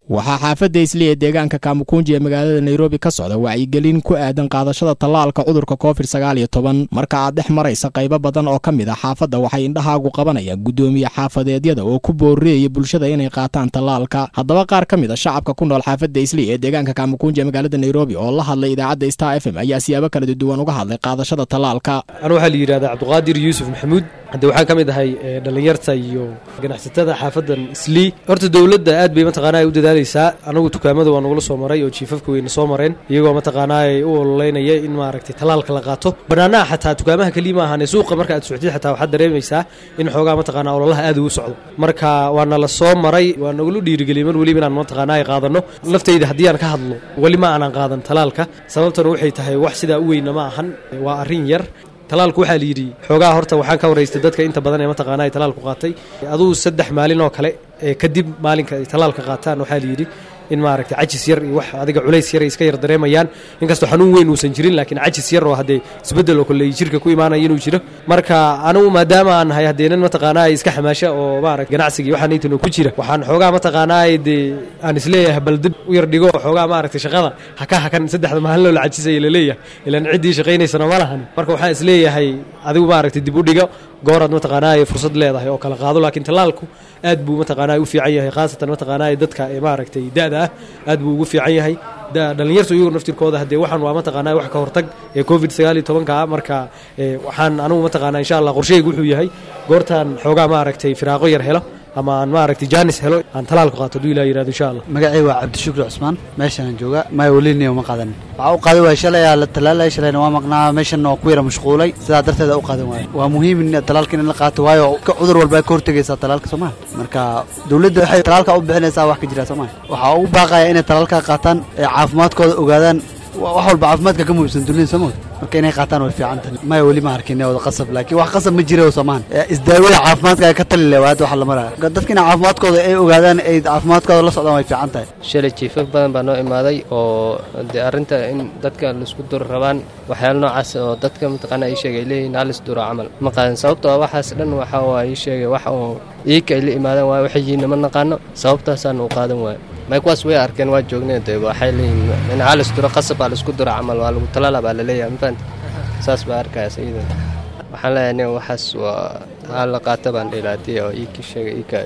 waxaa xaafadda isli ee deegaanka kaamukunji ee magaalada nairobi ka socda wacyigelin ku aadan qaadashada tallaalka cudurka covid sagaal iyo toban marka aad dhex maraysa qaybo badan oo ka mid ah xaafadda waxay indhahaagu qabanayaan guddoomiye xaafadeedyada oo ku booreeyay bulshada inay qaataan tallaalka haddaba qaar ka mid a shacabka ku nool xaafadda isli ee deegaanka kaamukunji ee magaalada nairobi oo la hadlay idaacadda star f m ayaa siyaabo kala duwan uga hadlay qaadashada tallaalka anu waxaa la yidhahdaa cabdiqaadir yuusuf maxamuud hadde waxaan ka mid ahay dhallinyarta iyo ganacsatada xaafadan islii horta dowladda aad bay mataqaana ay u dadaalaysaa anagu dukaamada waa nagula soo maray oo jiifafka weyna soo mareen iyagoo mataqaanaa ay u ololeynaya in maaragtay tallaalka la qaato bannaanaha xataa dukaamaha keliya ma ahane suuqa marka aad soctid xataa waxaad dareemaysaa in xoogaa mataqaanaa ololaha aad ugu socdo marka waana la soo maray waa nagula dhiirigeliyay mar weliba inaan mataqaanaa ay qaadano laftayda haddii aan ka hadlo weli ma aanan qaadan tallaalka sababtana waxay tahay wax sidaa u weyna ma ahan waa arrin yar talaalku waxaa la yidhi xoogaa horta waxaan ka waraystay dadka inta badan ee mataqaana ay talaalku qaatay aduu saddex maalin oo kale ee kadib maalinka ay talaalka qaataan waxaa la yidhi in maaragtay cajis yar iyo wax adiga culays yar ay iska yar dareemayaan inkastoo xanuun weyn uusan jirin laakiin cajis yar oo haddee isbeddel oo kale jirka ku imaanaya inuu jiro marka anigu maadaama aan nahay haddee nin mataqaanaa ay iska xamaasha oo maarata ganacsigii waxaan intano ku jira waxaan xoogaa mataqaanaa dee aan isleeyahay bal dib u yar dhigo xoogaa maaragtay shaqada haka hakan saddexda maalin loo la cajisaya laleeyahay ilaan ciddii shaqaynaysana ma lahan marka waxaan isleeyahay adigu maaragtay dib u dhigo gooraad mataqaanaa ay fursad leedahay oo kala qaado laakiin tallaalku aad buu mataqaanaa u fiican yahay khaasatan mataqaanaa dadka ee maaragtay da'da ah aad buu ugu fiican yahay dhallinyartu iyagu naftirkooda haddee waxaan waa mataqaanaa wax ka hortag ee covid sagaal iyo tobanka ah marka waxaan anugu mataqaanaa insha allah qorsheygu wuxuu yahay goortaan xoogaa maaragtay firaaqo yar helo ama aan maaragtay jaanis helo aan talaalku qaato haduu ilah yirahdo insha allah magacay waa cabdishukri cusmaan meeshaan jooga maya weliniya uma qaadan waxaa u qaadan waaya shalay aa la talaalay shalayna waa maqnaa meeshanna waa ku yara mashquulay sidaa darteeda u qaadan waaya waa muhiim in talaalka in la qaato waayo cudur walba ka hortegaysaa talaalka soomaa marka dowladda waxay talaalka u bixinaysaa wax ka jira soomaa waxaa ugu baaqaya inay talaalka qaataan ee caafimaadkooda ogaadaan wax walba caafimaadka ka muhiimsan dunida somood marka inay qaataan way fiican tahay maya weli ma arkin wada qasab laakiin wax qasab ma jira soomaan isdaawada caafimaadka ka tali le waa hadda waxa la maraya dadka inay caafimaadkooda ay ogaadaan ay caafimaadkooda la socdaan way fiican tahay shalay jiifaf badan baa noo imaaday oo dee arrinta in dadka laisku duro rabaan waxyaala noocaas oo dadka mataqaana ii sheegay ay leeyihin halis duro camal ma qaadan sababtoo ah waxaas dhan waxa waa ii sheegay wax oo iika ay la imaadaan waayo waxay yihiin ma naqaano sababtaasaan u qaadan waayo may kuwaas way arkeen waa joogneen dee waxay leeyihin in halis duro qasab baa laisku duro camal waa lagu talaala baa la leeyahay ma fahanti saas baa arkaya sayida waxaan leeyahay nin waxaas waa aa la qaato baan dhilaadiya oo iiki sheega iika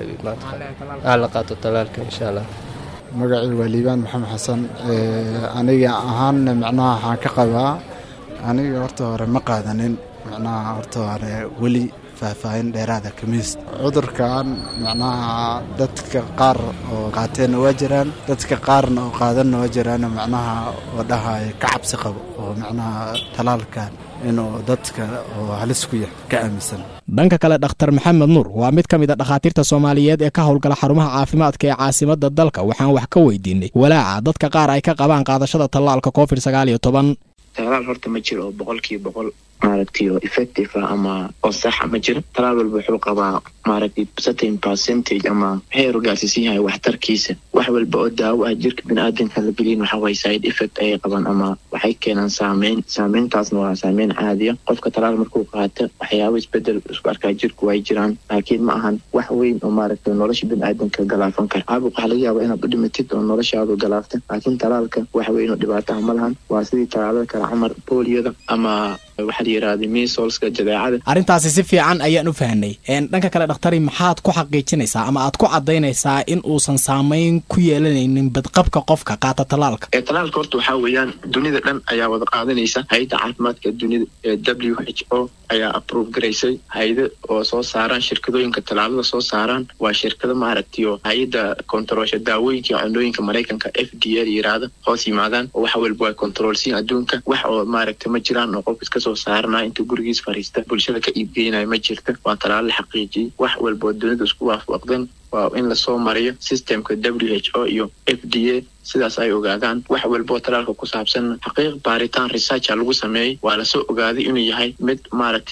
aa la qaato talaalka insha allah magacii waa liibaan maxamed xasan aniga ahaanna macnaha waxaan ka qabaa aniga horta hore ma qaadanin macnaha horta hore weli faahfaahin dheeraada kamiis cudurkan macnaha dadka qaar oo qaateenna waa jiraan dadka qaarna oo qaadanna waa jiraan macnaha oo dhahay ka cabsi qabo oo macnaha talaalkan inuu dadka oo halis ku yahay ka aaminsan dhanka kale dhakhtar maxamed nuur waa mid ka mid a dhakhaatiirta soomaaliyeed ee ka howlgala xarumaha caafimaadka ee caasimadda dalka waxaan wax ka weydiinay walaaca dadka qaar ay ka qabaan qaadashada tallaalka covid sagaal iyo toban talaal horta ma jiro oo boqolkiiba boqol maaragtay oo effective ah ama oo saxa ma jiro talaal walba wuxuu qabaa maaragtay certain percentage ama heeru gaarsiisan yahay waxtarkiisa wax walba oo daawo ah jirka biniaadanka la gelin waxa waye side effect ayay qabaan ama waxay keenaan saameyn saameyntaasna waa saameyn caadiya qofka talaal markuu qaato waxyaabo isbedel isku arkaa jirku way jiraan laakiin ma ahan wax weyn oo maaragtay nolosha biniaadanka galaafan kara caabuq waxaa laga yaaba inaad u dhimatid oo noloshaadu galaafta laakiin talaalka wax weyn oo dhibaataha ma lahan waa sidii talaalada kale camar booliyada ama waxaa la yidhahda misolska jadeecada arrintaasi si fiican ayaan u fahnay dhanka kale dhakhtari maxaad ku xaqiijinaysaa ama aad ku caddaynaysaa in uusan saamayn ku yeelanaynin badqabka qofka qaata talaalka ee talaalka horta waxaa weeyaan dunida dhan ayaa wada qaadanaysa hay-adda caafimaadka dunida ee w h o ayaa approve garaysay hay-ada oo soo saaraan shirkadooyinka talaalada soo saaraan waa shirkado maaragtay oo hay-adda kontaroolsha daawooyinka iyo cunooyinka maraykanka f d a la yidhaahdo hoos yimaadaan oo wax walba waa kontaroolsiin adduunka wax oo maaragtay ma jiraan oo qof iska soo saaranaya intuu gurigiis fariista bulshada ka iibgeynaya ma jirta waa talaalo la xaqiijiyey wax walba oo dunida isku waafaqdan waa in lasoo mariyo systemka w h o iyo f d a sidaas ay ogaadaan wax walba oo talaalka ku saabsan xaqiiq baaritaan researcha lagu sameeyey waa lasoo ogaaday inuu yahay mid maaragtay oo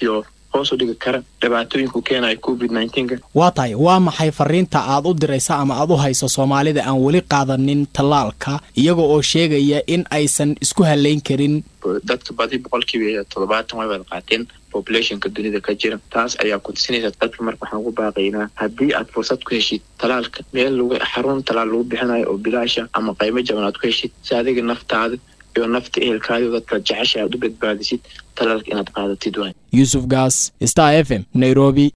hoos u dhigi kara dhibaatooyinku keenaya covid nineteenka waa tahay waa maxay fariinta aad u diraysa ama aad u hayso soomaalida aan weli qaadanin tallaalka iyaga oo sheegaya in aysan isku halayn karin dadka badi boqolkiiba toddobaatan way wada qaateen populationka dunida ka jira taas ayaa kutusinaysa dadka marka waxaan ugu baaqaynaa haddii aad fursad ku heshid talaalka meel lagu xarun talaal lagu bixinayo oo bilaasha ama qaymo jaban aad ku heshid si adiga naftaada iyo nafta ehelkaadi dadka jecesha aad u badbaadisid talaalka inaad qaadatid waay yuusuf gaas star f m nairobi